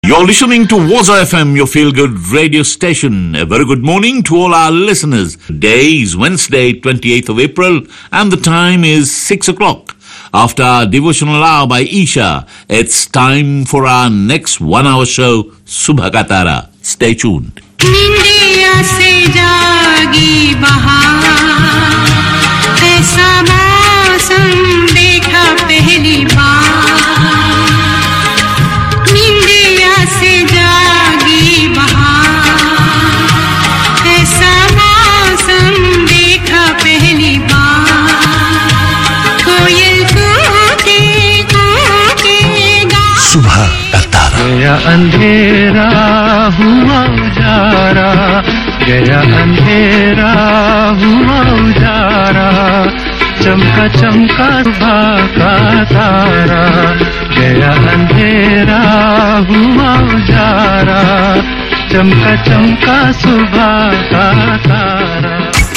You're listening to Waza FM, your feel good radio station. A very good morning to all our listeners. Today is Wednesday, 28th of April, and the time is 6 o'clock. After our devotional hour by Isha, it's time for our next one hour show, Subha Ka Tara. Stay tuned. निंदिया से जागी बहार ऐसा मौसम देखा पहली बार निंदिया से जागी बहार ऐसा मौसम देखा पहली बार कोयल कूके कूके गा सुबह का तारा गया अंधेरा हुआ उजारा गया अंधेरा हुआ उजारा चमका चमका सुबह का तारा गया अंधेरा हुआ उजारा चमका चमका सुबह का तारा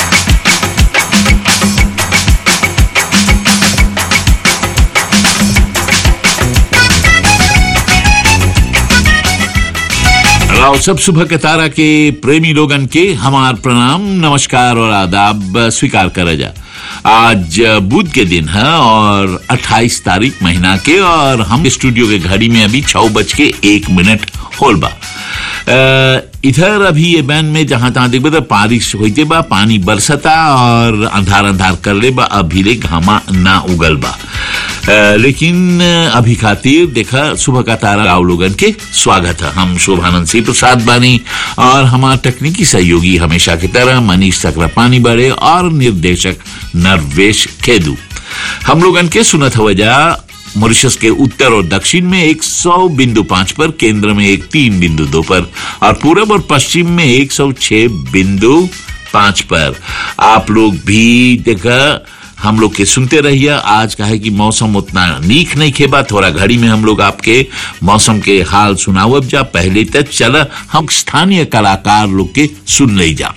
राव सब सुबह के तारा के प्रेमी लोगन के हमार प्रणाम नमस्कार और आदाब स्वीकार करा जा आज बुध के दिन है और 28 तारीख महीना के और हम स्टूडियो के घड़ी में अभी छह बज के एक मिनट होल बा अ, इधर अभी ये बैन में जहां तहां देखबे तो बारिश होते बा पानी बरसता और अंधार अंधार कर ले बा अभी ले घामा ना उगल बा अ, लेकिन अभी खातिर देखा सुबह का तारा राव लोगन के स्वागत है हम शोभानंद सिंह प्रसाद बानी और हमारे तकनीकी सहयोगी हमेशा की तरह मनीष चक्रपानी बड़े और निर्देशक नरवेश खेदू हम लोगन के सुनत हवजा मॉरिशस के उत्तर और दक्षिण में 100 बिंदु पांच पर केंद्र में एक तीन बिंदु दो पर और पूरब और पश्चिम में 106 बिंदु पांच पर आप लोग भी देखा हम लोग के सुनते रहिए आज का है कि मौसम उतना नीक नहीं खेबा थोड़ा घड़ी में हम लोग आपके मौसम के हाल सुनावब जा पहले तक चला हम स्थानीय कलाकार लोग के सुन ले जा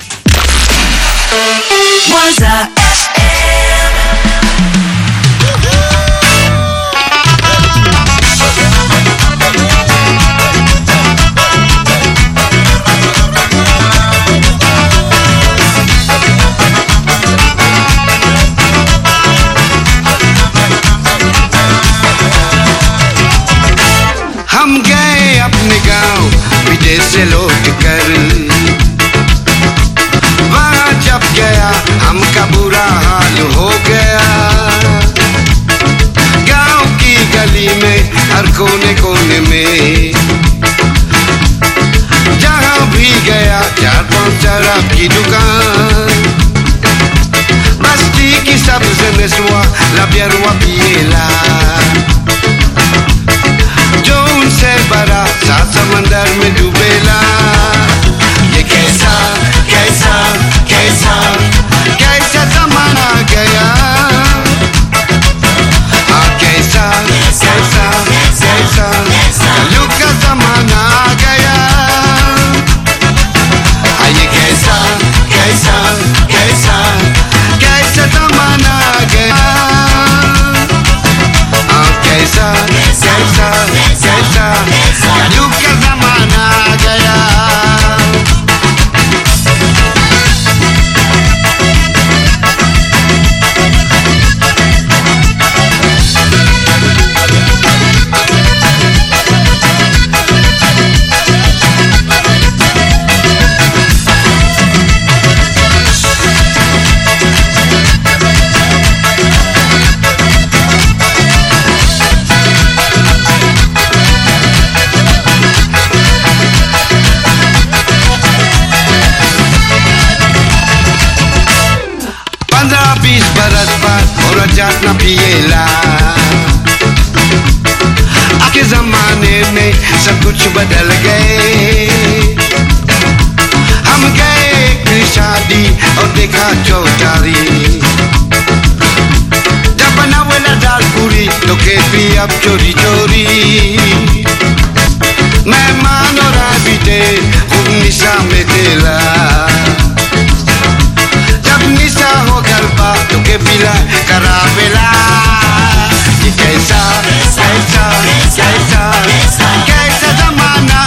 Waza हम गए अपने गांव विदेश से लौट कर वहां जब गया हमका बुरा हाल हो गया गांव की गली में हर कोने कोने में जहां भी गया चार पांच शराब की दुकान बस्ती की सबसे नस्वा लबियरवा पिएला जो उनसे बड़ा सात समंदर में डूबेला ये कैसा कैसा कैसा कैसा जमाना गया हाँ कैसा कैसा कैसा कलयुग का जमाना आ गया हाँ ये कैसा कैसा कैसा कैसा जमाना आ गया हाँ, कैसा कैसा कैसा कलयुग का जमाना आ गया पंद्रह बीस बरस बाद और जात न पिएला आके जमाने में सब कुछ बदल गए हम गए एक शादी और देखा चौटारी जब बनावेला दाल पूरी तो के भी अब चोरी चोरी मेहमान और आबिदे खूब निशा में तेला जब निशा हो गरबा तुके पिला करावेला ये कैसा कैसा कैसा कैसा जमाना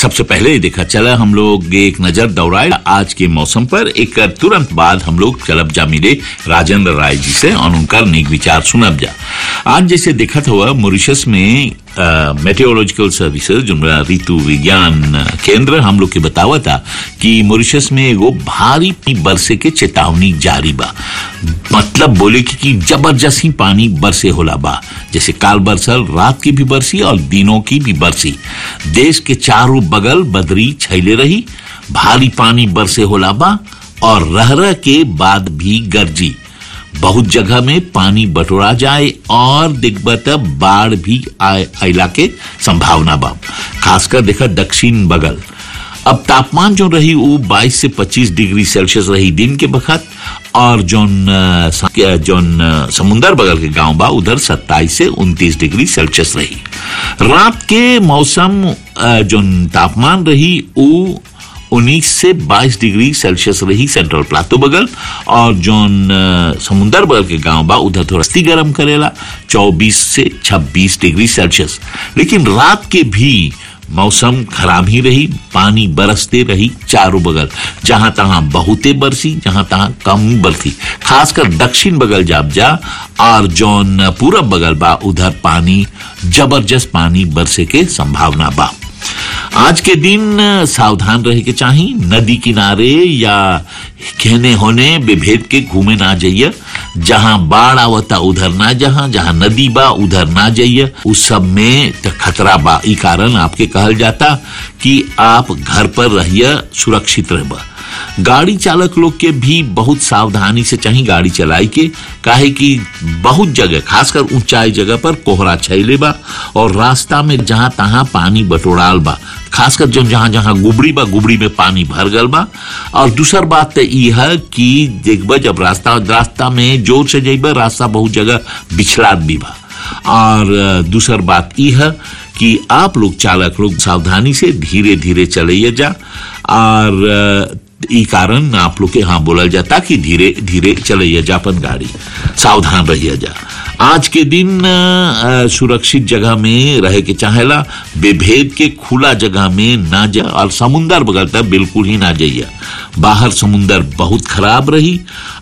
सबसे पहले देखा चला हम लोग एक नजर दौड़ाए आज के मौसम पर एक तुरंत बाद हम लोग चलब जा मिले राजेंद्र राय जी से और उनका नेक विचार सुनब जा आज जैसे देखा हुआ मॉरिशस में मेटेरोलॉजिकल सर्विसेज जो ऋतु विज्ञान केंद्र हम लोग के बतावा था कि मॉरिशस में एगो भारी बरसे के चेतावनी जारी बा मतलब बोले कि, कि जबरदस्त ही पानी बरसे होला बा जैसे काल बरसल रात की भी बरसी और दिनों की भी बरसी देश के चारों बगल बदरी छैले रही भारी पानी बरसे होला बा और रह रह के बाद भी गरजी बहुत जगह में पानी बटोरा जाए और दिग्बत बाढ़ भी आए अला के संभावना बा खासकर देखा दक्षिण बगल अब तापमान जो रही वो 22 से 25 डिग्री सेल्सियस रही दिन के बखत और जोन अ, स- जोन अ, समुंदर बगल के गांव बा उधर 27 से 29 डिग्री सेल्सियस रही रात के मौसम अ, जोन तापमान रही वो 19 से 22 डिग्री सेल्सियस रही सेंट्रल प्लाटो बगल और जोन अ, समुंदर बगल के गांव बा उधर थोड़ा सी गर्म करेला 24 से 26 डिग्री सेल्सियस लेकिन रात के भी मौसम खराब ही रही पानी बरसते रही चारों बगल जहां तहां बहुते बरसी जहां तहां कम बरसी खासकर दक्षिण बगल जाब जा और जौन पूरब बगल बा उधर पानी जबरदस्त पानी बरसे के संभावना बा आज के दिन सावधान रहे के चाही नदी किनारे या कहने होने विभेद के घूमे ना जाइए जहां बाढ़ आवता उधर ना जहां जहां नदी बा उधर ना जाइए उस सब में त खतरा बा ई कारण आपके कहल जाता कि आप घर पर रहिए सुरक्षित रह गाड़ी चालक लोग के भी बहुत सावधानी से चाहिए गाड़ी चलाई के काहे कि बहुत जगह खासकर ऊंचाई जगह पर कोहरा छैले बा और रास्ता में जहां तहां पानी बटोराल बा खासकर जो जहां जहां गुबड़ी बा गुबड़ी में पानी भर गल बा और दूसर बात तो ई है कि देखबा जब रास्ता रास्ता में जोर से जइबा रास्ता बहुत जगह बिछलात भी बा और अ, दूसर बात ई है कि आप लोग चालक लोग सावधानी से धीरे धीरे चलइए जा और अ, ई कारण आप लोग के यहाँ बोलल जाता कि धीरे धीरे चलइए जा अपन गाड़ी सावधान रहिए जा आज के दिन अ, सुरक्षित जगह में रहे के चाहेला बेभेद के खुला जगह में ना जा और समुंदर बगल तक बिल्कुल ही ना जाइए बाहर समुंदर बहुत खराब रही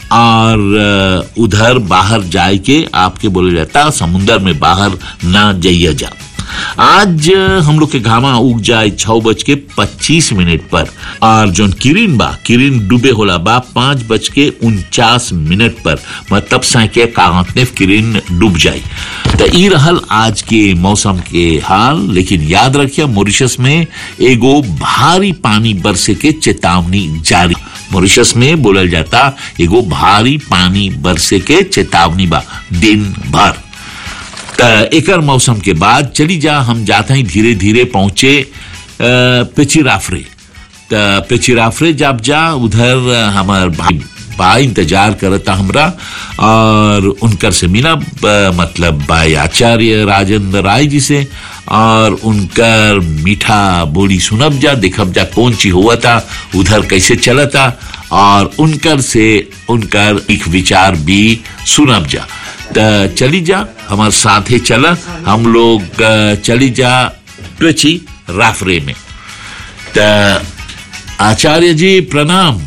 और अ, उधर बाहर जाए के आपके बोले जाता समुंदर में बाहर ना जाइए जा आज अ, हम लोग के घामा उग जाए छह बज के पच्चीस मिनट पर और जोन किरिन बा किरिन डूबे होला बा पांच बज के उनचास मिनट पर मतलब साइके कागतने किरिन डूब जाए तो ई रहल आज के मौसम के हाल लेकिन याद रखिए मॉरिशस में एगो भारी पानी बरसे के चेतावनी जारी मॉरिशस में बोलल जाता एगो भारी पानी बरसे के चेतावनी बा दिन भर त एकर मौसम के बाद चली जा हम जाते हैं धीरे धीरे पहुंचे अ, पिचिराफरे त पिचिराफरे जब जा उधर अ, हमार भाई बा इंतजार करता हमरा और उनकर से मिला ब- मतलब भाई आचार्य राजेंद्र राय जी से और उनकर मीठा बोली सुनब जा देखब जा कौन ची हुआ था उधर कैसे चला था और उनकर से उनकर एक विचार भी सुनब जा त चली जा हमारे साथ ही चला हम लोग अ, चली जा ट्वेची राफरे में त आचार्य जी प्रणाम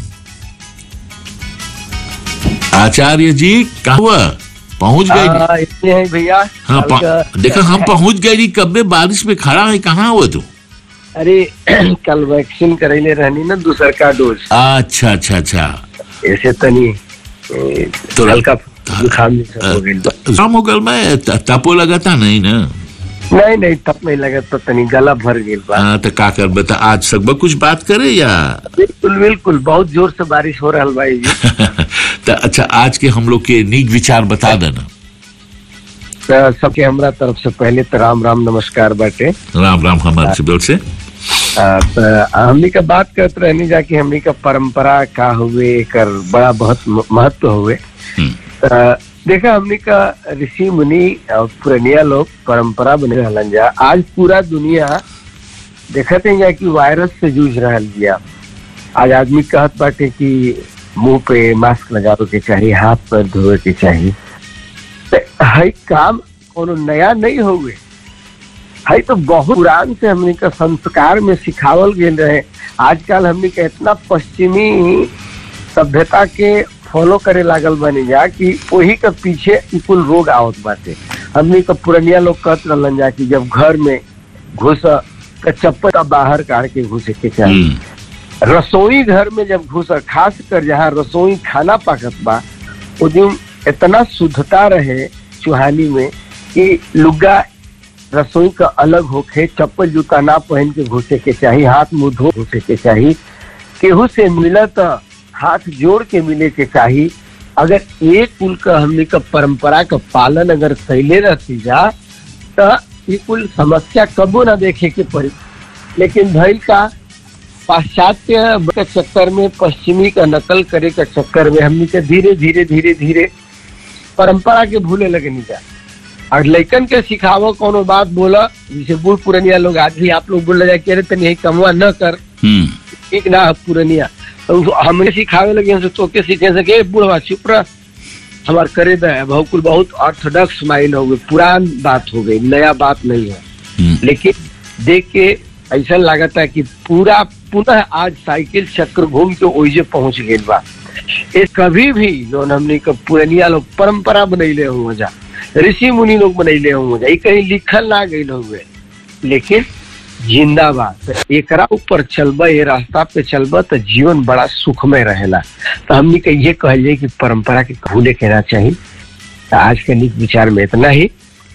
आचार्य जी कहाँ हुआ पहुंच गए हाँ, इसलिए है भैया हाँ कल पा- का- देखा हम पहुंच गए जी कब में बारिश में खड़ा है कहाँ हुआ तू अरे कल वैक्सीन करैले रहनी ना दूसर का डोज अच्छा अच्छा अच्छा ऐसे तनी ए, तो- हल्का जुकाम जैसा हो गइल बा। शाम हो गल में त- तपो लगाता नहीं ना नहीं नहीं तब नहीं लगा तो तनी गला भर गेल बा हाँ, तो का कर बता आज सकबा कुछ बात करे या बिल्कुल बिल्कुल बहुत जोर से बारिश हो रहा भाई जी तो अच्छा आज के हम लोग के नीक विचार बता देना तो सबके हमरा तरफ से पहले तो राम राम नमस्कार बाटे राम राम हमारे से बोल से आ, तो हमनी का बात करते रहनी जाके हमनी का परंपरा का हुए कर बड़ा बहुत म- महत्व हुए हम्म, आ, देखा हमनी का ऋषि मुनि और पुरनिया लोग परंपरा बने रहलन जा आज पूरा दुनिया देखते हैं जा कि वायरस से जूझ रहा बिया आज आदमी कहत बाटे कि मुंह पे मास्क लगावे के चाहिए हाथ पैर धोवे के चाहिए तो हई काम कोनो नया नहीं हुए है तो बहुत पुरान से हमने का संस्कार में सिखावल गेल रहे आजकल हमने के इतना पश्चिमी सभ्यता के फॉलो करे लागल बनी जा कि वही के पीछे ई कुल रोग आवत बाटे हमने का पुरनिया लोग कहत रहलन जा कि जब घर में घुस त चप्पल का बाहर काट के घुसे के चाहिए हम्म, रसोई घर में जब घुस खास कर जहाँ रसोई खाना पाकत बा वो दिन इतना शुद्धता रहे चुहानी में कि लुग्गा रसोई का अलग होके चप्पल जूता ना पहन के घुसे के चाहिए हाथ मुंह धो घुसे के चाहिए केहू से मिला तो हाथ जोड़ के मिले के चाहिए अगर एक कुल का हमने का परंपरा का पालन अगर कैले रहती जा तो ये कुल समस्या कबो ना देखे के पड़ी लेकिन भइल का पाश्चात्य के चक्कर में पश्चिमी का नकल करे के चक्कर में हमनी के धीरे धीरे धीरे धीरे परंपरा के भूले लगे नहीं जा और लइकन के सिखावो कोनो बात बोला जैसे बूढ़ पुरनिया लोग आज भी आप लोग बोल जाए कि अरे तनी यही कमवा न कर हम्म, ठीक ना है पुरनिया तो उसको हमें सिखावे लगे हमसे तो के सीखे से के बूढ़वा चुप रह हमार करे दे बहुकुल बहुत ऑर्थोडॉक्स माइंड हो गई पुरान बात हो गई नया बात नहीं है हम्म, लेकिन देख के ऐसा लागता है कि पूरा पुनः आज साइकिल चक्र घूम के ओइजे पहुंच गए बा ये कभी भी जो हमने का पुरनिया लोग परंपरा बनैले हुए जा ऋषि मुनि लोग बनैले हुए जा ये कहीं लिखल ना गई हुए लेकिन जिंदाबाद तो एकरा ऊपर चलबा ये रास्ता पे चलबा तो जीवन बड़ा सुखमय रहेला तो हमने के ये कहल जाए कि परंपरा के भूले के ना चाहिए तो आज के निक विचार में इतना ही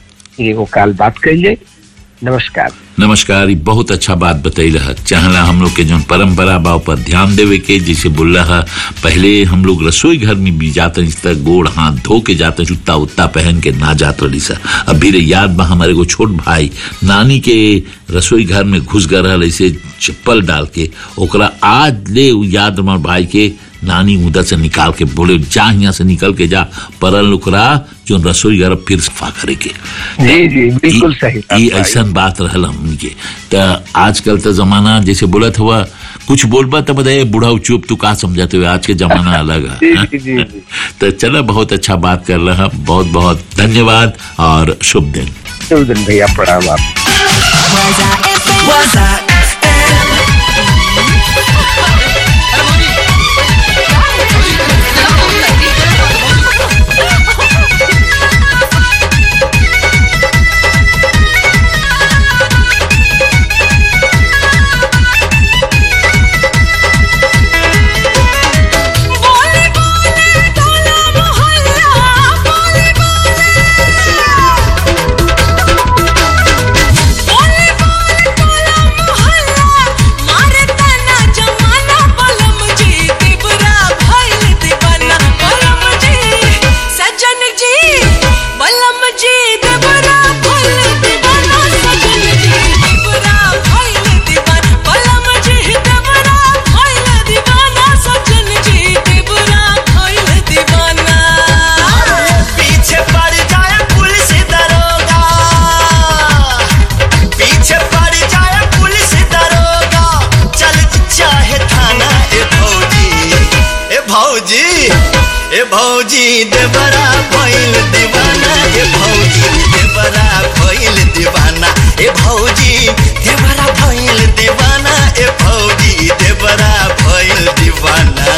एगो काल बात कही जाए नमस्कार नमस्कार ई बहुत अच्छा बात बतैल है चाहला हम लोग के जो परंपरा बा पर ध्यान देवे के जैसे बोल रहा पहले हम लोग रसोई घर में भी जाते इस तरह गोड़ हाथ धो के जाते जूता उत्ता पहन के ना जात रही सा अभी रे याद बा हमारे को छोट भाई नानी के रसोई घर में घुस गए रहल ऐसे चप्पल डाल के ओकरा आज ले उ याद हमार भाई के नानी उधर से निकाल के बोले जा यहाँ से निकल के जा परल ओकरा जो रसोई घर फिर सफा करे के जी जी बिल्कुल ई- सही ई ऐसा बात रहल हमनी के त आजकल तो जमाना जैसे बोलत हुआ कुछ बोलबा तो बताइए बूढ़ा चुप तू का समझाते हुए आज के जमाना अलग जी है जी जी जी तो चलो बहुत अच्छा बात कर रहा बहुत बहुत धन्यवाद और शुभ दिन शुभ दिन भैया प्रणाम आप Waza FM. बोले बोले टोला मोहल्ला बोले बोले बोले बोले टोला मोहल्ला मारे तना जमाना बलम जी देवरा भइल दीवाना बलम जी सजन जी बलम जी देवरा भइल दीवाना सजन जी देवरा भइल दीवाना बलम जी देवरा भइल दीवाना सजन जी देवरा भइल दीवाना पीछे पड़ जाए पुलिस दरोगा पीछे पड़ जाए पुलिस दरोगा चल चाहे थाना ए भौजी ए भौजी ए भौजी देवरा भइल दीवाना ए भौजी देवरा भइल दीवाना ए भौजी देवरा भइल दीवाना ए भौजी देवरा भइल दीवाना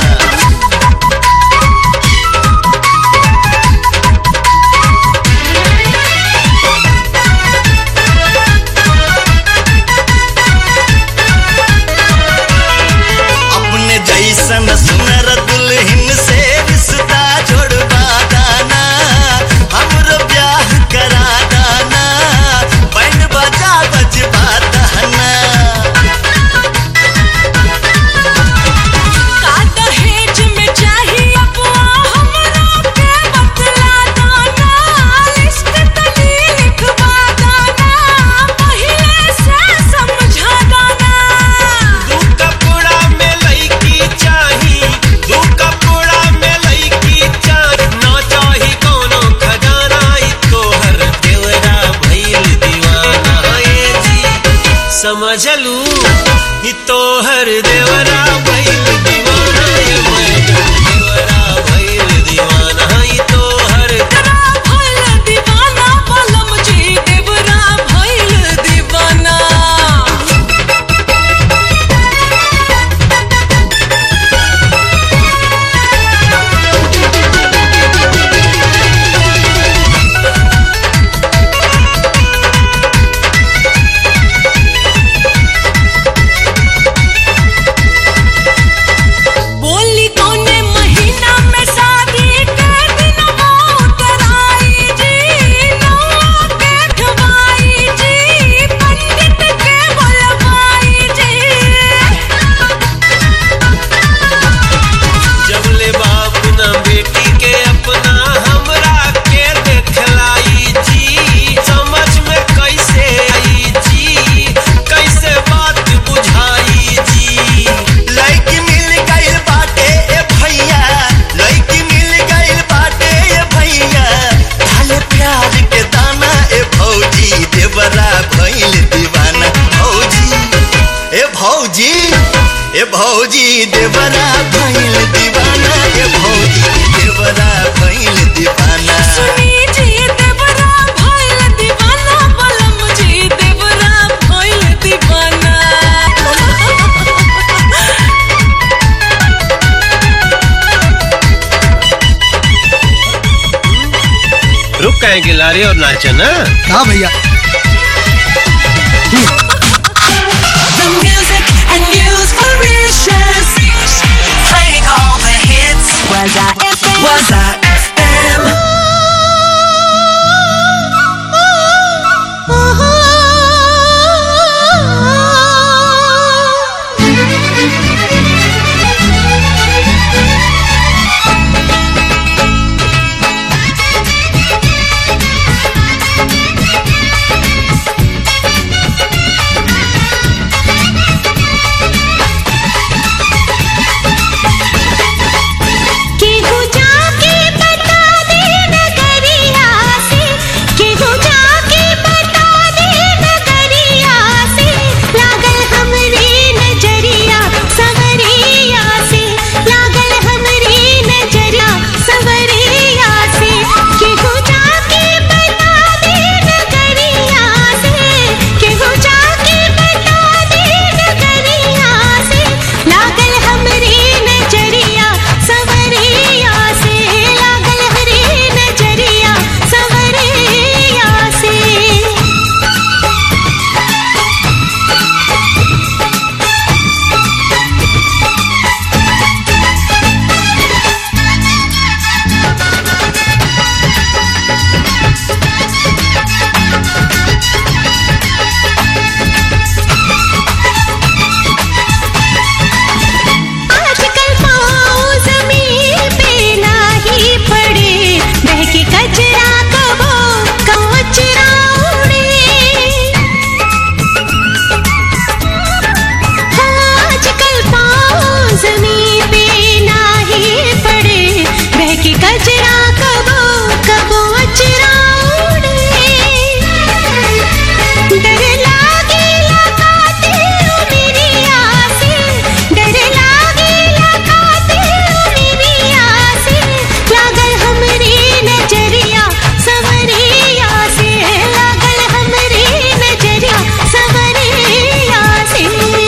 अपने जैसन सुनर दुल्हन से रिश्ता जोड़वा दाना हमरो ब्याह करा दाना बैंड बजा बजवा दाना का दहेज में चाहिए अबुआ हमरा के बतला दाना लिस्ट तनी लिखवा दाना पहिले से समझा दाना दू कपड़ा में लईकी चाही दू कपड़ा में लईकी चाही ना चाही कोनो खजाना ई तोहर देवरा भइल दीवाना ए जी समझ लू ई तोहर देवरा भइल दीवाना ए मैडम देवरा भइल दीवाना ई तोहर देवरा भइल दीवाना बलम जी देवरा भइल भौजी ए भौजी देवरा भइल दीवाना ए भौजी देवरा भइल दीवाना सुनी जी देवरा भइल दीवाना बलम जी देवरा भइल दीवाना रुक कहेंगे लारी और नाचा ना हाँ भैया The music and news for Mauritius. Playing all the hits. Was I FM? Was I FM? केहू जाके बता दे नगरिया से केहू जाके बता दे नगरिया से लागल हमरे नजरिया सवरिया से लागल हमरे नजरिया सवरिया से केहू जाके बता दे नगरिया से केहू जाके बता दे नगरिया से लागल हमरे नजरिया सवरिया से लागल हरे नजरिया सवरिया से आजकल पाँव ज़मीन पे नाही पड़े बहके कचरा कबो कचरा उड़े आजकल पाँव ज़मीन पे नाही पड़े बहके कचरा कबो कबो अचरा उड़े डर लागे लगाते मेरी आसे डर लागे लगाते मेरी आसे लागल हमरे नजरिया सवरिया से लागल हमरे नजरिया सवरिया से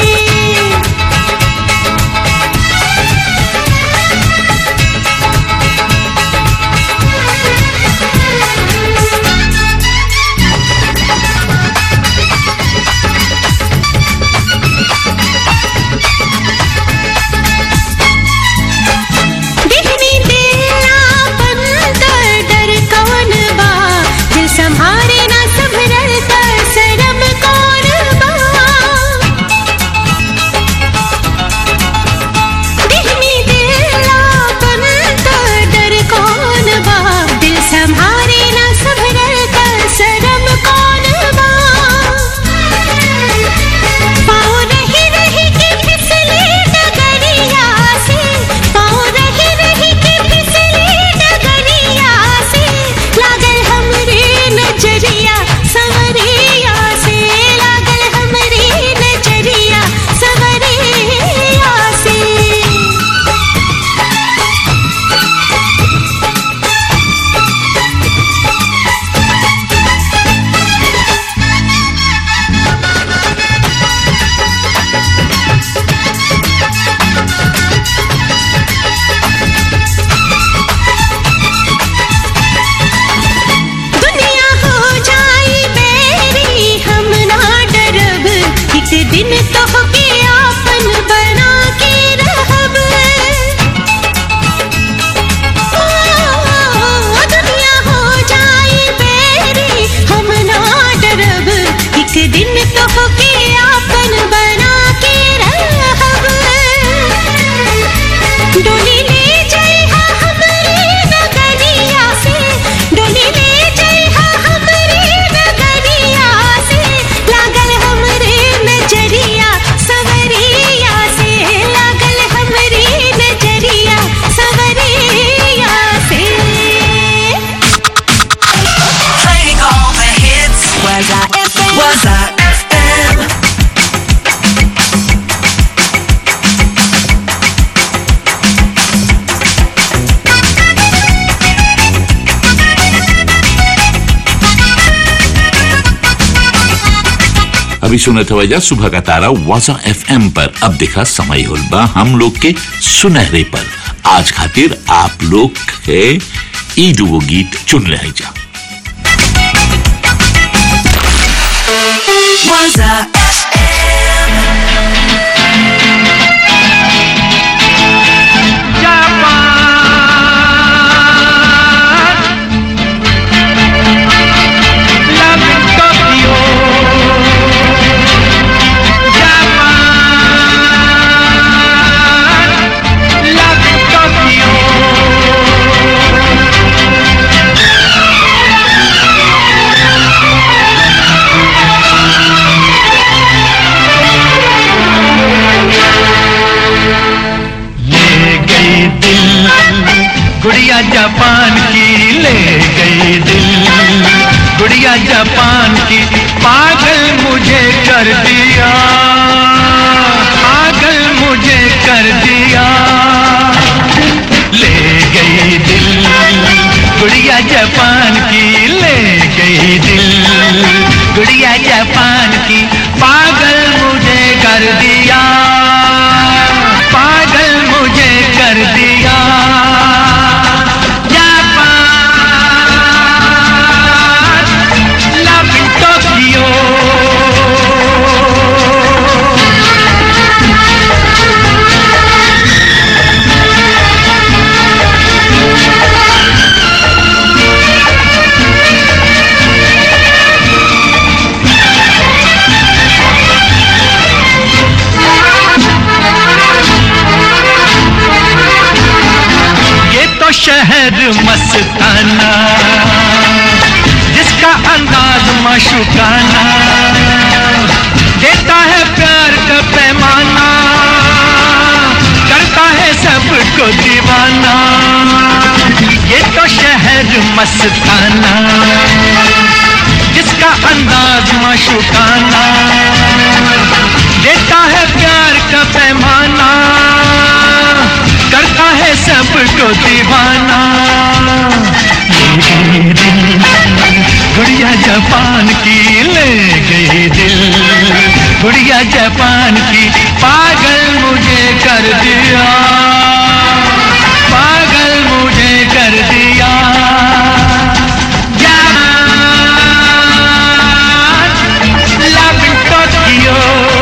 दिखनी तेरा बंदर डर कौन बा दिल संभारे ना संभरल कर शरम कौन बा दिखनी तेरा बंदर डर कौन बा दिल संभारे ना संभरल कर शरम कौन बा पाँव रही रही के फिसले डगरिया से पाँव रही रही के फिसले डगरिया से लागल हमरे नजरिया सवरिया से लागल हमरे नजरिया सवरिया से दुनिया हो जाई मेरी हम ना डरब एक दिन तो के आपन बना के रहब ओ, दुनिया हो जाई मेरी हम ना डरब एक दिन तो के आपन बना के रहब डोली ले जइहा हमरे नगरिया से डोली ले जइहा हमरे नगरिया से लागल हमरे नजरिया सवरिया से अभी सुनत वजह सुबह का तारा वाजा एफएम पर अब देखा समय होल बा हम लोग के सुनहरे पर आज खातिर आप लोग के ई दुगो गीत चुन रहे जा Waza ले गई दिल गुड़िया जापान की ले गई दिल गुड़िया जापान की पागल मुझे कर दिया पागल मुझे कर दिया ले गई दिल गुड़िया जापान की ले गई दिल गुड़िया जापान की पागल मुझे कर दिया पागल मुझे कर दिया जापान लव टोकियो ये तो शहर मस्ताना जिसका अंदाज मशुकाना देता है प्यार का पैमाना करता है सबको दीवाना ये तो शहर मस्ताना जिसका अंदाज मशुकाना देता है प्यार का पैमाना करता है सबको दीवाना ले गई दिल गुड़िया जापान की ले गई दिल गुड़िया जापान की पागल मुझे कर दिया पागल मुझे कर दिया जापान लव टोकियो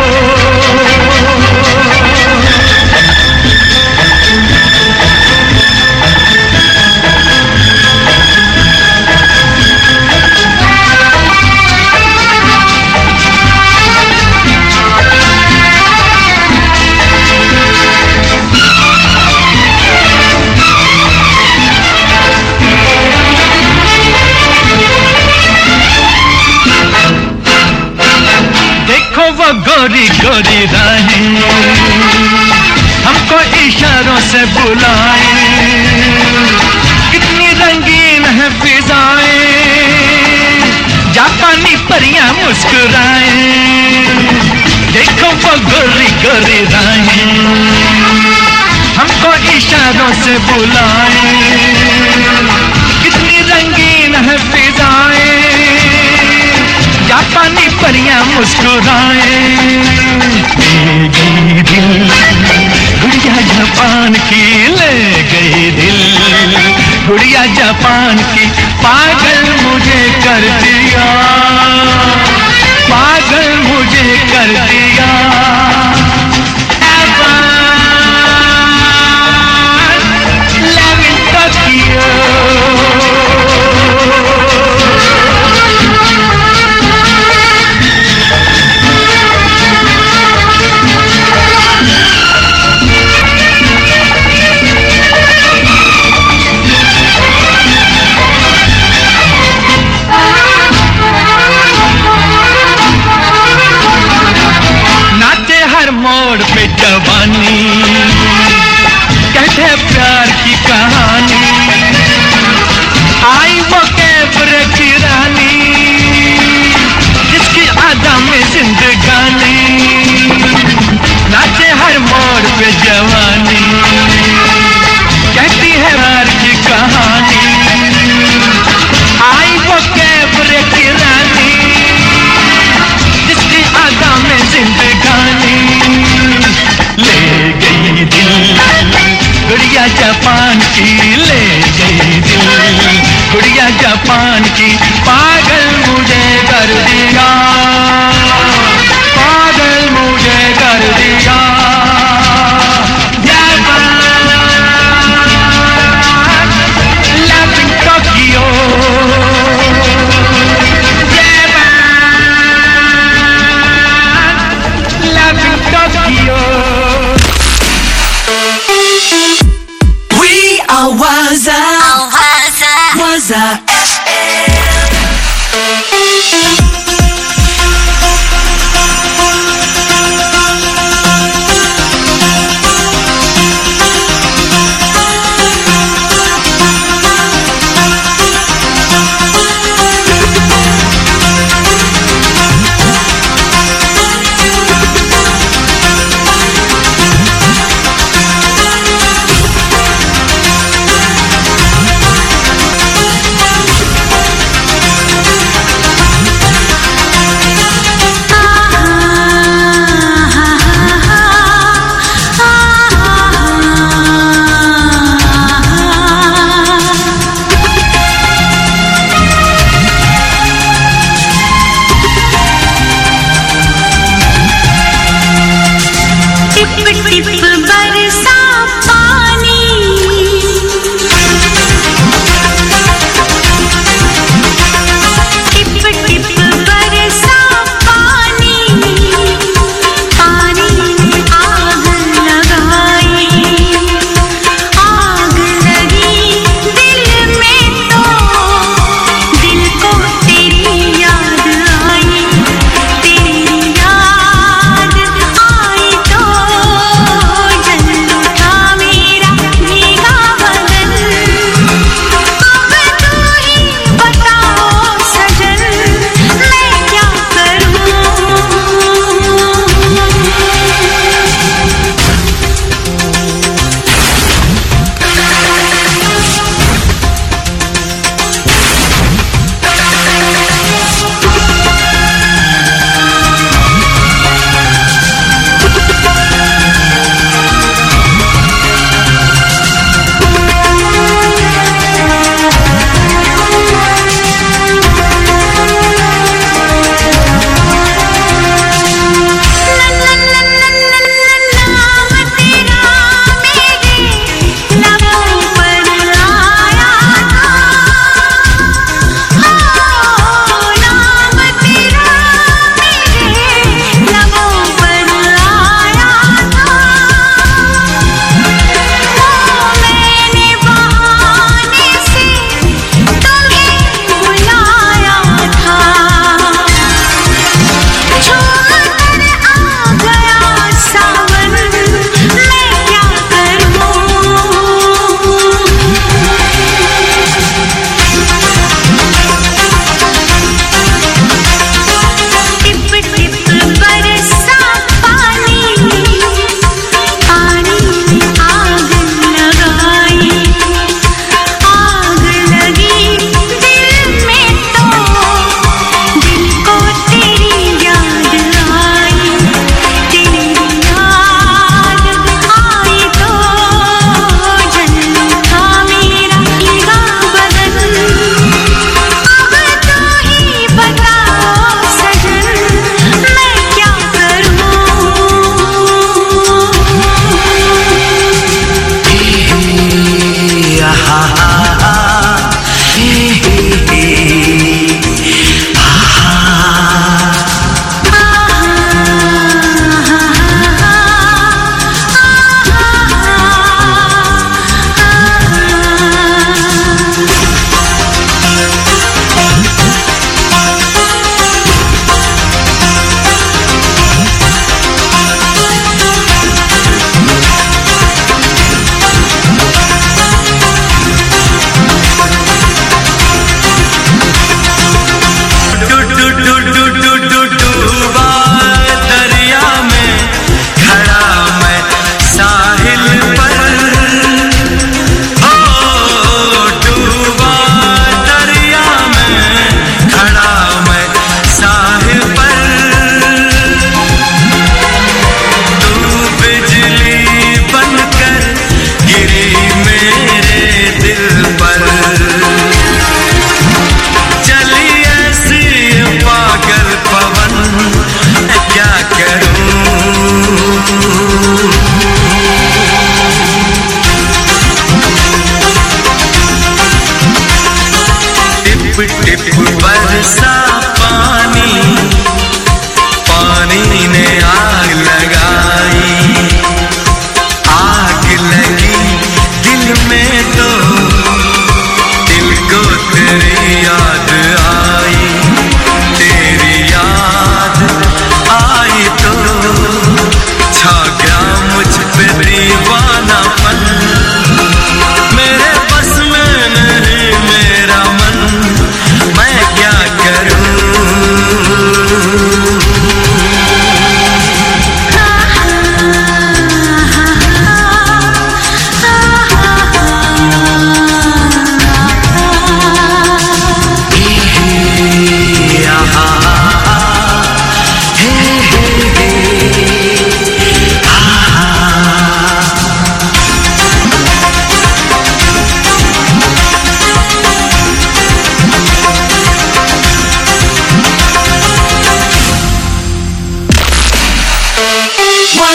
देखो वो गोरी गोरी राहें हमको इशारों से बुलाए कितनी रंगीन है फिजाएं जापानी परियां मुस्कुराए देखो वो गोरी गोरी राहें हमको इशारों से बुलाए कितनी रंगीन है फिजाएं जापानी परियां मुस्कुराए ले गई दिल गुड़िया जापान की ले गई दिल गुड़िया जापान की पागल मुझे कर दिया पागल मुझे कर दिया Love in Tokyo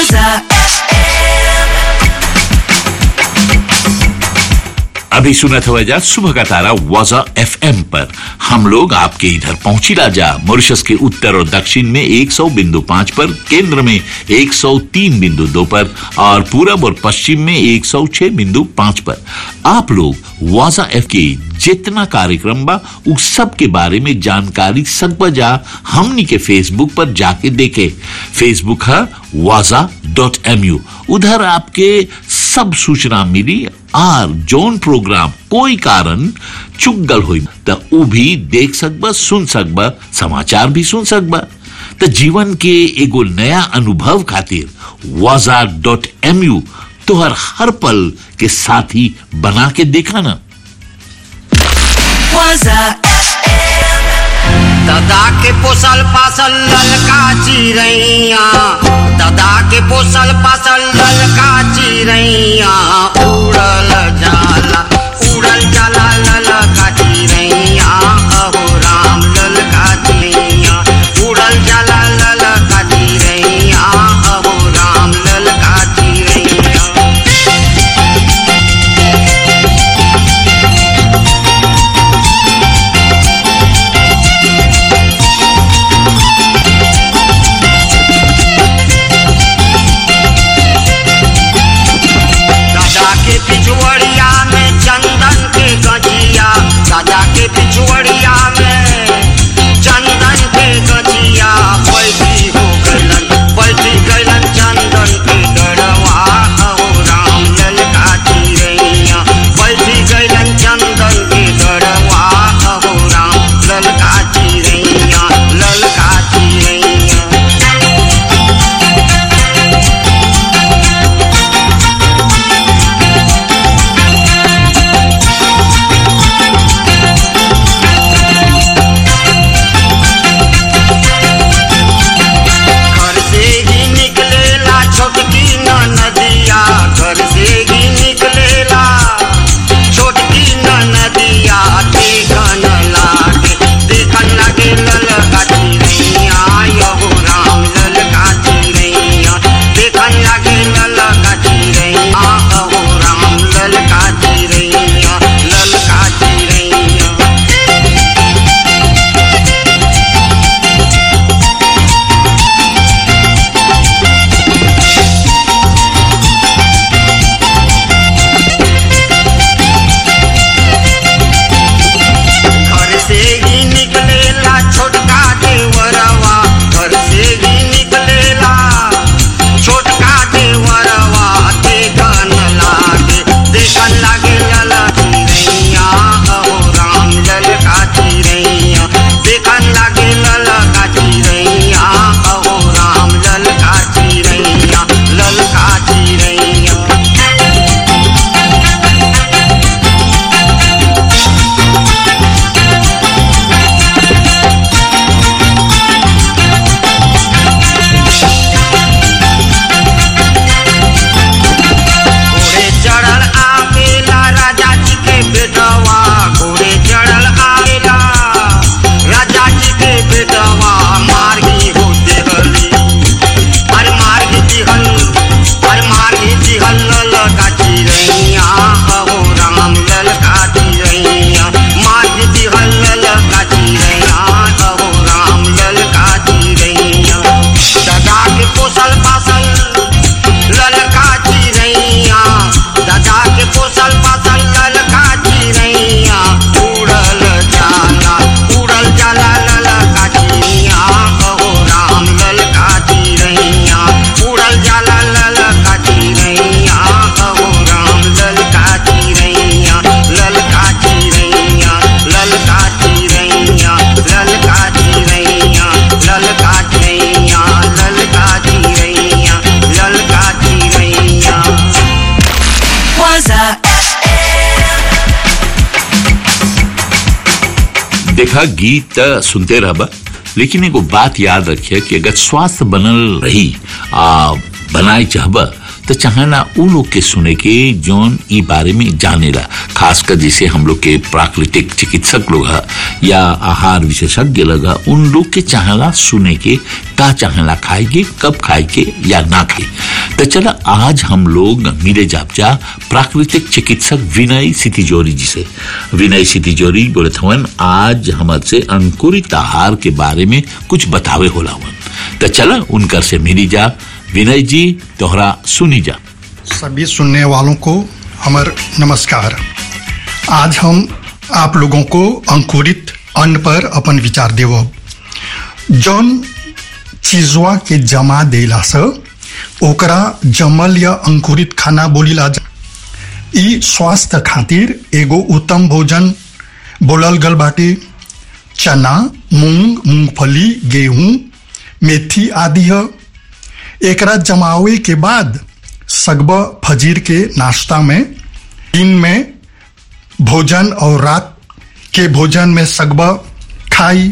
Waza अभी सुना था वजह सुबह का तारा वाजा एफएम पर हम लोग आपके इधर पहुंची राजा मॉरिशस के उत्तर और दक्षिण में 100 बिंदु पाँच पर केंद्र में 103 बिंदु दो पर और पूरब और पश्चिम में 106 बिंदु पाँच पर आप लोग वाजा एफ के जितना कार्यक्रम बा उस सब के बारे में जानकारी सब बजा हमनी के फेसबुक पर जाके देखे फेसबुक है वाजा डॉट एम यू उधर आपके सब सूचना मिली आर जोन प्रोग्राम कोई कारण चुक गल हुई त उ भी देख सकबा सुन सकबा समाचार भी सुन सकबा त जीवन के एगो नया अनुभव खातिर वाजा डॉट एम यू तोहर हर पल के साथी बना के देखा ना Waza दादा के पोसल पासल ललका चिड़ैया दादा के पोसल पासल ललका चिड़ैया उड़ल जाला उड़ल जाला ललका चिड़ैया अहो राम ललका चिड़ैया उड़ल जाला ललका चिड़ैया अहो राम ललका चिड़ैया दादा के पिछुअड़िया में चंदन के गजिया दादा के पिछुअड़िया में चंदन के गजिया बैठी हो गलन बैठी गलन चंदन के डरवा अहो राम ललका चिड़ैया बैठी गलन चंदन के डरवा अहो राम ललका चिड़ैया ललका चिड़ैया घर से ही निकलेला छोटकी न नदिया घर से ही निकलेला छोटकी न नदिया देखन लागे देखन लागे ललका चिड़ैया यहो राम ललका चिड़ैया देखन लागे ललका चिड़ैया अहो राम ललका चिड़ैया ललका चिड़ैया घर से ही निकलेला छोटका देवरवा घर से ही निकलेला छोटका देवरवा देखन लागे देखन लागे लला चिड़ैया अहो राम ललका चिड़ैया देखन लागे ललका चिड़ैया अहो राम ललका चिड़ैया ललका चिड़ैया घोड़े चढ़ल आवेला राजा जी के बेटवा घोड़े चढ़ल आवेला राजा जी के बेटवा मार्गी होते हली अरे मार्गी दिहल अरे मार्गी दिहल ललका चिड़ैया अहो राम ललका चिड़ैया मार्गी दिहल ललका चिड़ैया अहो राम ललका चिड़ैया दादा के पोसल पासल ललका चिड़ैया दादा के पोसल पासल ललका चिड़ैया उड़ल जाला उड़ल जाला ललका चिड़ैया अहो राम ललका चिड़ैया उड़ल जाला ललका चिड़ैया अहो राम ललका चिड़ैया ललका चिड़ैया ललका चिड़ैया ललका चिड़ैया ललका चिड़ैया ललका चिड़ैया ललका चिड़ैया Waza देखा गीत त सुनते रहबा लेकिन एगो बात याद रखिए कि अगर स्वास्थ्य बनल रही आ बनाए चाहबा तो चाहना उ लोग के सुने के जौन ई बारे में जानेला खासकर जैसे हम लोग के प्राकृतिक चिकित्सक लोग है या आहार विशेषज्ञ लोग है उन लोग के चाहला सुने के का चाहला खाए के कब खाए के या ना खाए तो चला आज हम लोग मिले जापचा प्राकृतिक चिकित्सक विनय सितिजोरी जी से विनय सितिजोरी बोले थवन आज हमारे से अंकुरित आहार के बारे में कुछ बतावे होला हवन तो चला उनकर से मिली जा विनय जी तोहरा सुनी जा सभी सुनने वालों को हमार नमस्कार आज हम आप लोगों को अंकुरित अन्न पर अपन विचार देव जौन चीजवा के जमा देला से ओकरा जमल या अंकुरित खाना बोलीला जा ई स्वास्थ्य खातिर एगो उत्तम भोजन बोलल गल बाटे चना मूंग मूंगफली गेहूं मेथी आदि है एकरा जमावे के बाद सगब फजीर के नाश्ता में दिन में भोजन और रात के भोजन में सगब खाई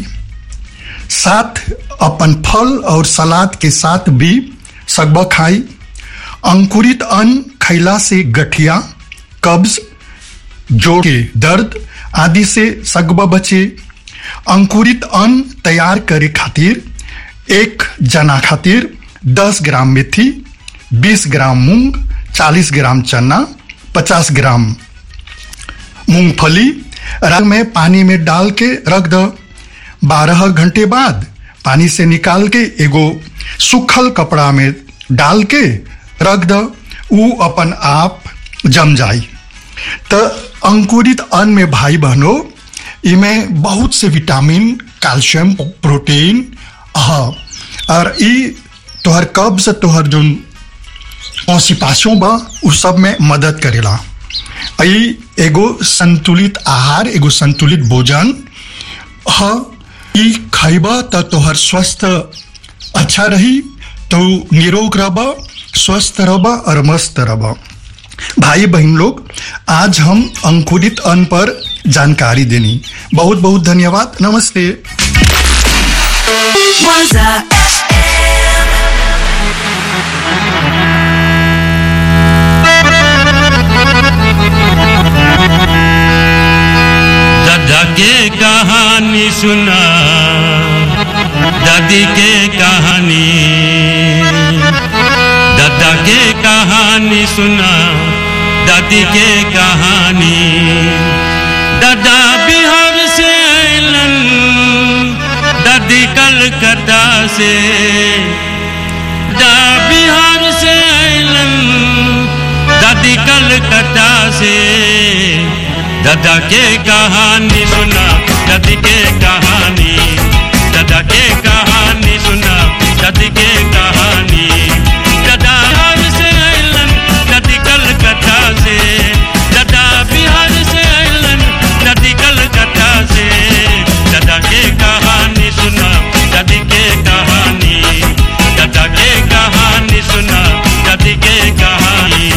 साथ अपन फल और सलाद के साथ भी सगब खाई अंकुरित अन्न खैला से गठिया कब्ज जोड़ के दर्द आदि से सगब बचे अंकुरित अन्न तैयार करे खातिर एक जना खातिर 10 ग्राम मेथी 20 ग्राम मूंग 40 ग्राम चना 50 ग्राम मूंगफली रंग में पानी में डाल के रख दो बारह घंटे बाद पानी से निकाल के एगो सूखल कपड़ा में डाल के रख दो ऊ अपन आप जम जाई तो अंकुरित अन्न में भाई बहनों इमें बहुत से विटामिन कैल्शियम प्रोटीन हाँ और ई तोहर कब्ज तोहर जो कॉन्सिपासों बा उ सब में मदद करेला ई एगो संतुलित आहार एगो संतुलित भोजन ह ई खैबा त तोहर स्वस्थ अच्छा रही तो निरोग रहबा स्वस्थ रहबा और मस्त रहबा भाई बहन लोग आज हम अंकुरित अन्न पर जानकारी देनी बहुत बहुत धन्यवाद नमस्ते दादा के कहानी सुना दादी के कहानी दादा के कहानी सुना दादी के कहानी दादा बिहार से अलन दादी कलकत्ता से दादा बिहार से अलन दादी कलकत्ता से दादा के कहानी सुना दादी के कहानी दादा के कहानी सुना दादी के कहानी दादा बिहार से अलन दादी कलकत्ता से दादा बिहार से अलन दादी कलकत्ता से दादा के कहानी सुना दादी के कहानी दादा के कहानी सुना दादी के कहानी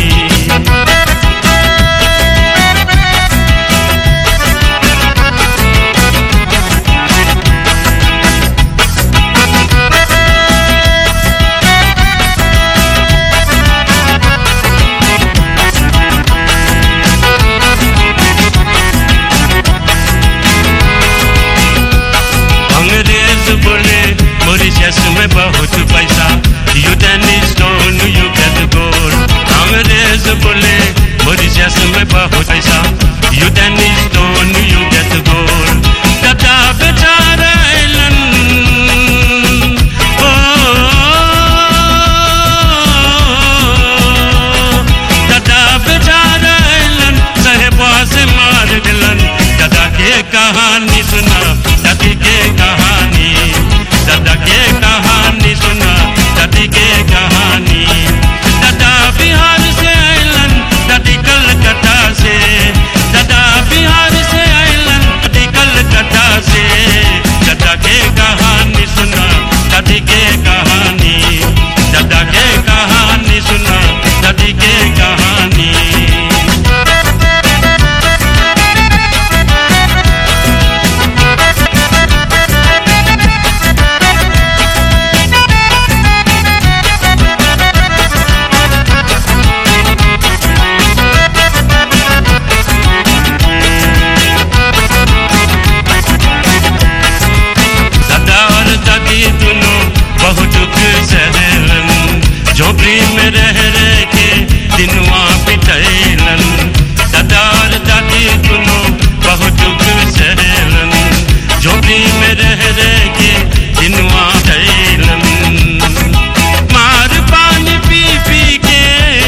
झोपड़ी में रह रह के दिनवा बितैलन दादा और दादी दोनों बहुत दुख सहलन झोपड़ी में रह रह के दिनवा बितैलन मार पानी पी पी के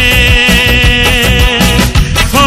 हो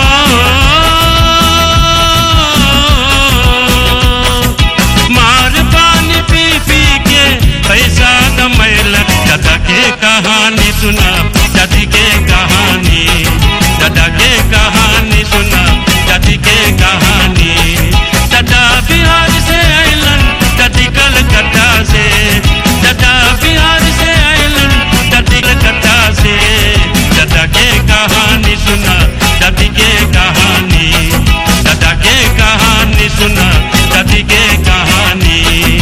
मार पानी पी पी के पैसा कमैल दादा के कहानी सुना दादी के कहानी दादा के कहानी सुना दादी के कहानी दादा बिहार से आइलन दादी कलकत्ता से दादा बिहार से आइलन दादी कलकत्ता से दादा के कहानी सुना दादी के कहानी दादा के कहानी सुना दादी के कहानी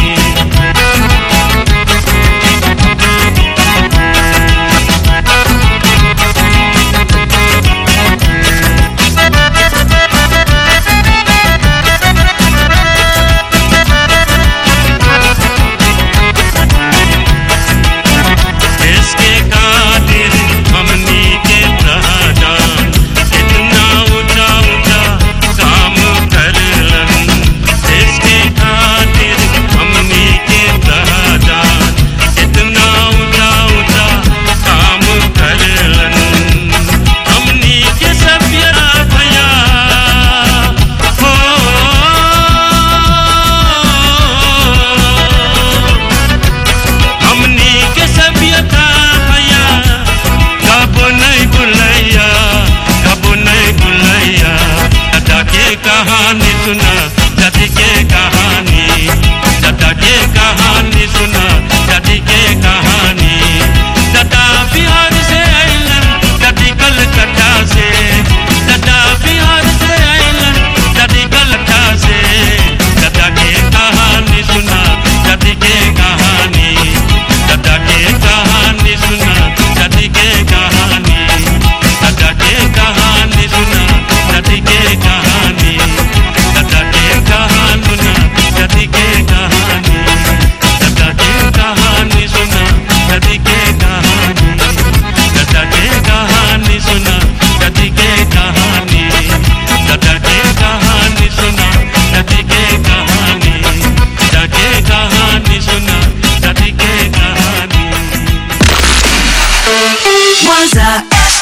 इसके खातिर हमनी के प्रधान इतना ऊंचा ऊंचा काम करलन इसके खातिर हमनी के प्रधान इतना ऊंचा ऊंचा काम करलन हमनी के सभ्यता भया हो हमनी के सभ्यता भैया कब नहीं बुलैया कब नहीं बुलैया दादा के कहानी सुना दादी के कहानी दादा के कहानी सुना दादी के कहानी दादा बिहार से आइलन दादी कलकत्ता से दादा बिहार से आइलन दादी कलकत्ता से दादा के कहानी सुना दादी के कहानी दादा के कहानी सुना दादी के कहानी दादा के कहानी सुना दादी के कहानी दादा के कहानी सुना दादी के कहानी दादा के कहानी सुना दादी के कहानी दादा के कहानी सुना दादी के कहानी दादा के कहानी सुना दादी के कहानी दादा के कहानी सुना दादी के कहानी Waza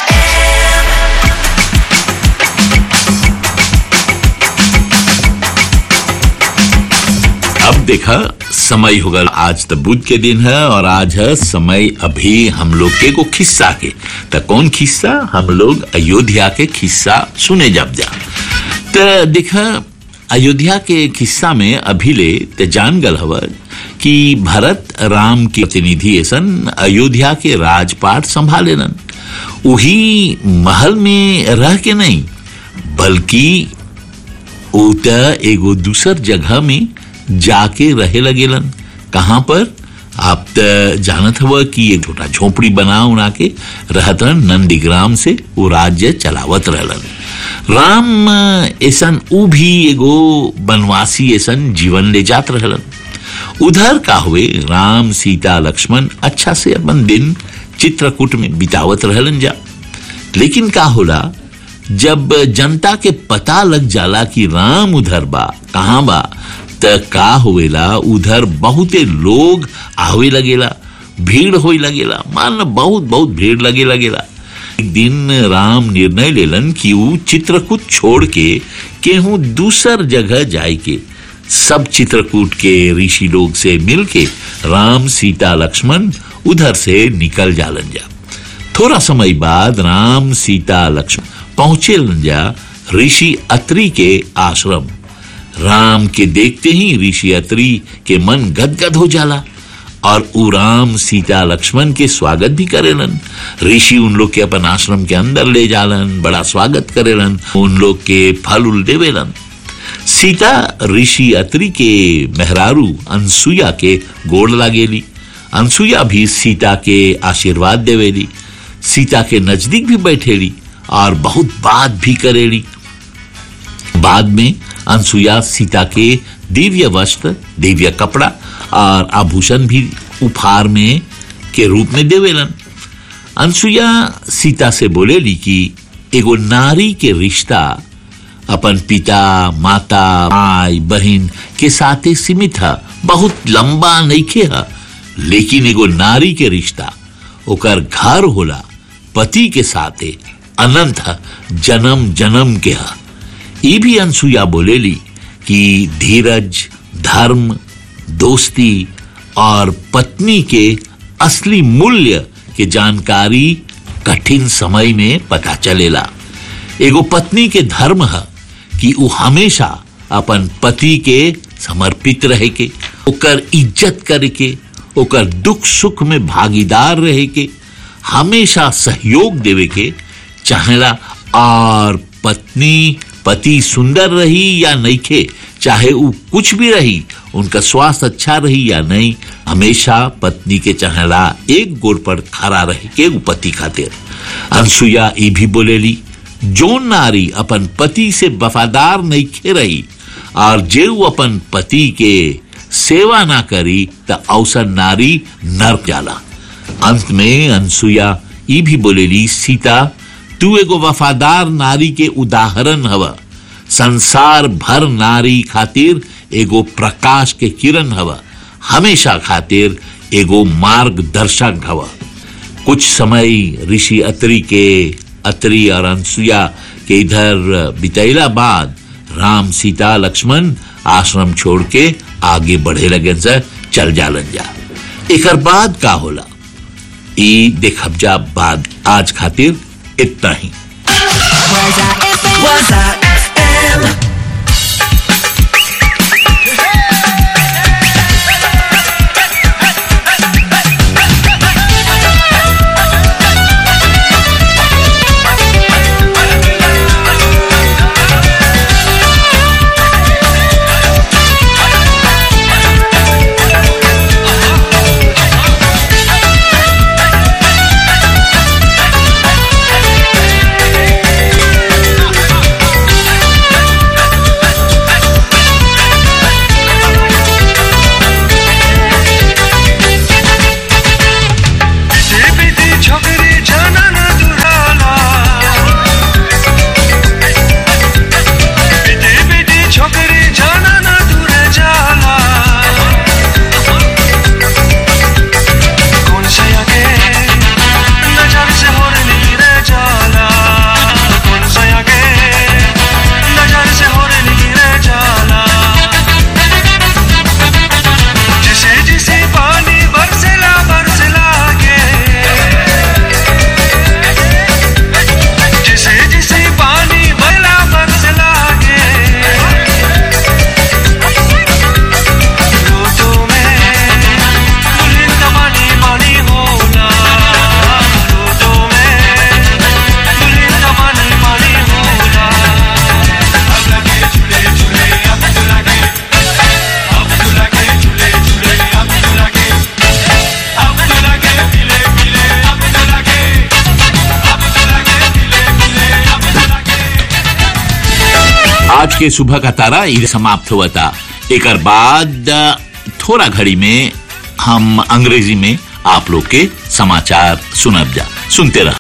अब देखा समय होगा आज तो बुध के दिन है और आज है समय अभी हम लोग के को खिस्सा के तो कौन खिस्सा हम लोग अयोध्या के खिस्सा सुने जब जा तो देखा अयोध्या के किस्सा में अभी ले ते जान गल हवर कि भरत राम के प्रतिनिधि ऐसन अयोध्या के राजपाट संभालेलन वही महल में रह के नहीं बल्कि ऊ त एगो दूसर जगह में जाके रहे लगेलन कहाँ पर आप त जानत हव कि एक छोटा झोपड़ी बना उना के रहत रहन नंदीग्राम से वो राज्य चलावत रहलन राम ऐसन ऊ भी एगो बनवासी ऐसन जीवन ले जात रहलन उधर का हुए राम सीता लक्ष्मण अच्छा से अपन दिन चित्रकूट में बितावत रहलन जा लेकिन का होला जब जनता के पता लग जाला कि राम उधर बा कहाँ बा त का होवेला उधर बहुते लोग आवे लगेला भीड़ होई लगेला मान लो बहुत बहुत भीड़ लगे लगेला एक दिन राम निर्णय लेलन कि ऊ चित्रकूट छोड़ के केहू दूसर जगह जाए के सब चित्रकूट के ऋषि लोग से मिल के राम सीता लक्ष्मण उधर से निकल जालन जा थोड़ा समय बाद राम सीता लक्ष्मण पहुंचे जा ऋषि अत्रि के आश्रम राम के देखते ही ऋषि अत्रि के मन गदगद हो जाला और उ राम सीता लक्ष्मण के स्वागत भी करेलन ऋषि उन लोग के अपन आश्रम के अंदर ले जालन बड़ा स्वागत करेलन उन लोग के फल उल देवेलन सीता ऋषि अत्रि के मेहरारू अनसुया के गोड़ लागेली अनसुया भी सीता के आशीर्वाद देवेली सीता के नजदीक भी बैठेली और बहुत बात भी करेली बाद में अनसुया सीता के दिव्य वस्त्र दिव्य कपड़ा और आभूषण भी उपहार में के रूप में देवेलन अनसुईया सीता से बोलेली कि एगो नारी के रिश्ता अपन पिता माता माई बहन के साथे सीमित है बहुत लंबा नइखे है लेकिन एगो नारी के रिश्ता ओकर घर होला पति के साथे अनंत है जन्म जन्म के है ये भी अनसुईया बोलेली कि धीरज धर्म दोस्ती और पत्नी के असली मूल्य के जानकारी कठिन समय में पता चलेला एगो पत्नी के धर्म है कि वो हमेशा अपन पति के समर्पित रहे के ओकर इज्जत करे के ओकर दुख सुख में भागीदार रहे के हमेशा सहयोग देवे के चाहेला और पत्नी पति सुंदर रही या नइखे चाहे वो कुछ भी रही उनका स्वास्थ्य अच्छा रही या नहीं हमेशा पत्नी के चाहेला एक गोड़ पर खड़ा रहे के उ पति खातिर अनसुईया ई भी बोलेली जो नारी अपन पति से वफादार नहीं खे रही और जे उ अपन पति के सेवा ना करी त अवसर नारी नर्क जाला अंत में अनसुईया ई भी बोलेली सीता तू एगो वफादार नारी के उदाहरण हवा संसार भर नारी खातिर एगो प्रकाश के किरण हवा हमेशा खातिर एगो मार्गदर्शक हवा कुछ समय ऋषि अत्रि के अत्रि और अनसुईया के इधर बितैला बाद राम सीता लक्ष्मण आश्रम छोड़ के आगे बढ़े लगे से चल जालन जा एकर बाद का होला ई देखब जा बाद आज खातिर इतना ही बिटी छोकरी जनन दुराला बिटी बिटी छोकरी जनन दूर जाला कौन सया के नजर से होर नीर जाला कौन सया के नजर से होर नीर जाला जिसे जिसे पानी बरसला बरसला के जिसे जिसे पानी बरला बरसला के रोटो में मुलिंद पानी पानी होला रोटो में मुलिंद पानी पानी होला अब लगे झूले झूले अब तो लगे अब तो लगे झूले झूले अब तो लगे अब तो लगे पीले पीले अब तो लगे अब तो लगे पीले पीले अब तो लगे आज के सुबह का तारा ये समाप्त हुआ था एक बाद अ, थोड़ा घड़ी में हम अंग्रेजी में आप लोग के समाचार सुनब जा सुनते रह